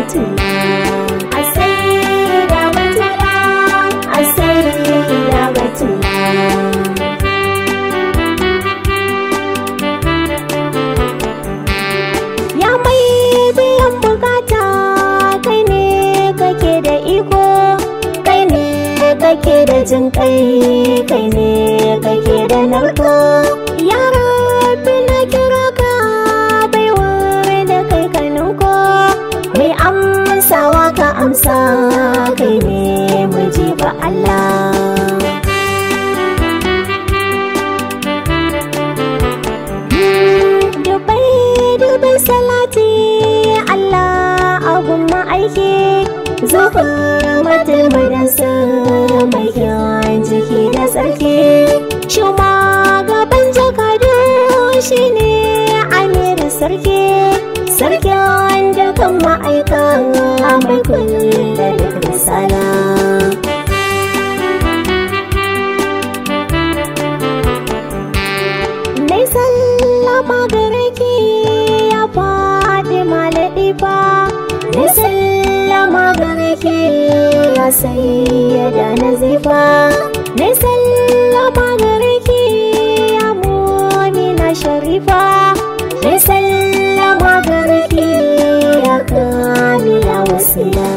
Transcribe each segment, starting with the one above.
batula asira batula asira batula ya mai biyan bukata kai ne kake da iko kai ne kake da jin kai kai ne kake da narko ya rabbi na kira ka baiwar da kai ka ninko mai amsawa ka amsa kai ne miji ba Allah dubai dubai salati Allah abun ma'aiki zuhur matulmadansa mai kyan jiki da tsarki shuma gaban jakadu shine amir sarki sarkin da kan ma'aika mai kulle da risala Nai sallama gare ki ya faɗi malaɗi fa Nai sallama gare ki ya sayyada nazifa Nai sallama gare ki ya mumina sharifa Nai sallama gare ki ya kamila wasila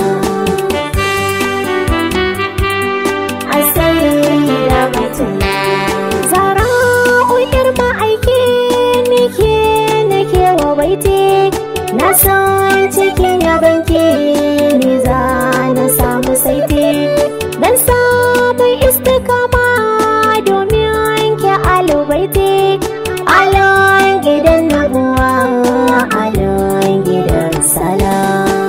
Asayya batula Zara uyar ma'aiki nake nake wa baiti Na san cikin yabanki ni za na samu saiti Dan samu istikama domin ki alubaiti Alon gidan nabuwa alon gidan salam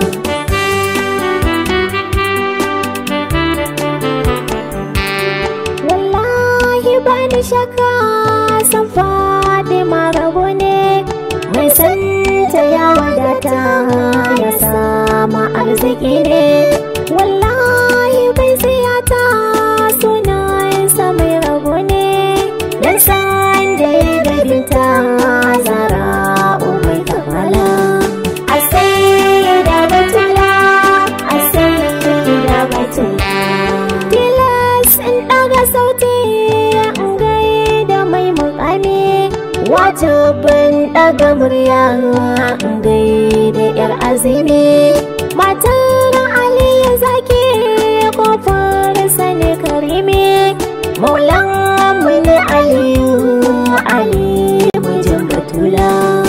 wallahi ba ni shakka san faɗi marabu ne mai santa ya wadata ya sama arziki ne wallahi bai siyata sunansa mai rabu ne dan san da ya gabinta zara umai kamala a sai da batula a sai da batula tilas in ɗaga sauti in gaida mai mukami wajibin ɗaga murya in gaida yar azumi matar aliyu zaki kofar sani karimi maulan mu ne aliyu ali mijin batula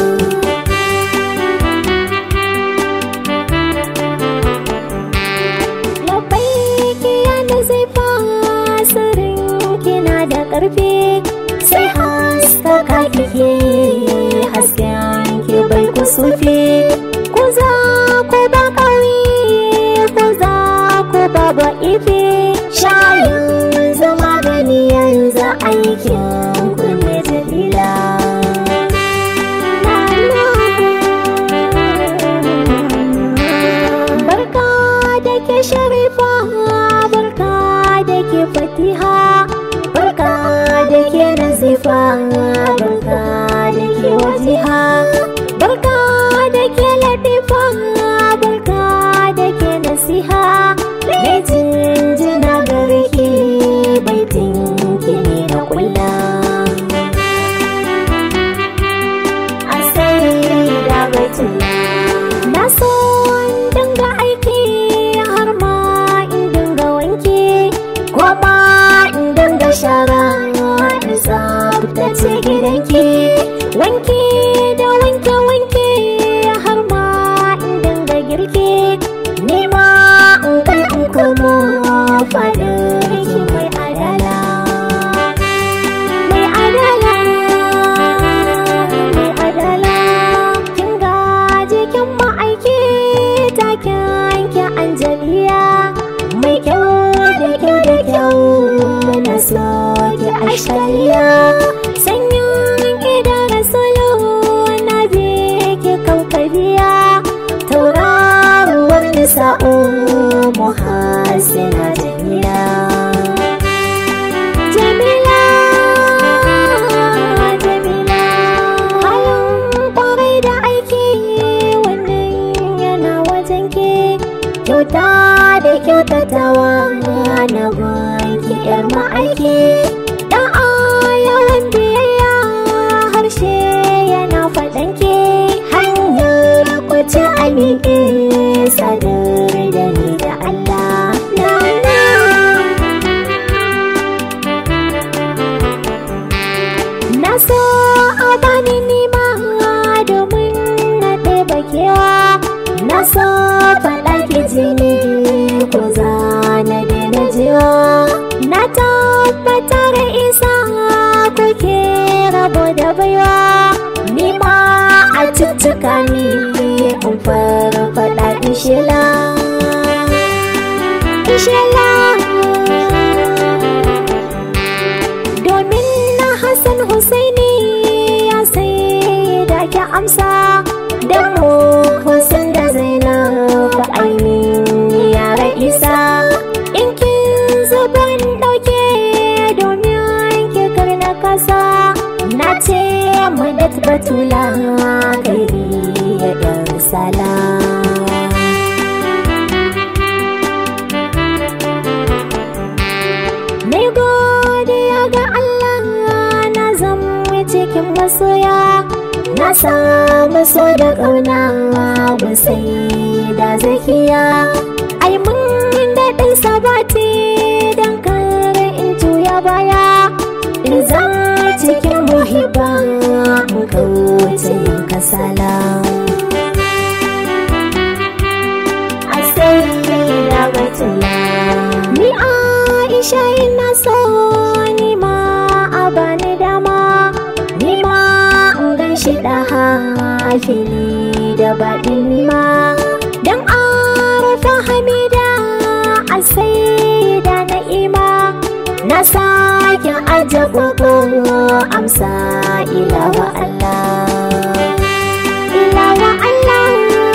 labbaiki yana zai fasirin kina da ƙarfi sai haskaka kike hasken ki bai kusufi ku za ku ba ƙari ku za ku ba ba ifi shayin zama gani yanzu aikin ku ne jalila barka da ke sharifa barka da ke fatiha barka da ke nazifa barka da ke wajiha barka da ke latifa barka da ke nasiha mai jinjina gare ki baitin ki ne na kulla a sai da baitula na so in dinga aiki har ma in dinga wanki ko ma in dinga shara in tsaftace gidanki wanki da wanke wanke har ma in dinga girki ni ma in kai in komo fadar ki mai adala mai adala mai adala kin gaji kin ma'aiki taken ki anjaliya mai kyau da kyau da kyau na so ki ashkaliya sanyin ki da rasulu na bi ki kaukariya tauraruwar nisa'u muhasina jamila jamila jamila halin kwarai da aiki wannan yana wajen ke aiki dan a yawan biyayya harshe yana faɗan ke hanyar kwace a miƙe sadar da ni da Allah na na Na so a bani nima domin na ɗeba kewa Na so faɗa ki jini ko za na daina jiwa Na tabbatar isa kuke rabo da baiwa Nima a cuttuka ni in farfaɗa ishela Ishela domin na Hassan Husaini ya sai da ki amsa da mu Hussein da Zainab ainihin yara isa in kin zuban dauke domin ki karna kasa na ce madat batula gari ya dar salam Na godiya ga Allah na zama cikin masoya Na samu so da ƙauna sai da zakiya Ai mun daɗin sabati don kar in juya baya In zama cikin muhibba in kauce yin kasala Asai batula Ni Aisha ina so ni ma a bani dama Ni ma in gan shi da fili da baɗin ni ma Dan arafa hamida a sai da na'ima Na sake aje koko amsa ilawa Allah Ilawa Allah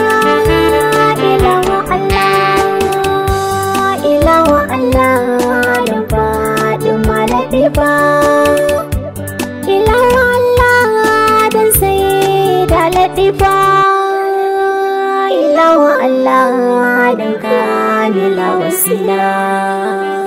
Ilawa Allah Ilawa Allah da faɗin malaɗi ba Ilawa Allah da sai da laɗi ba Ilawa Allah da kamila wasila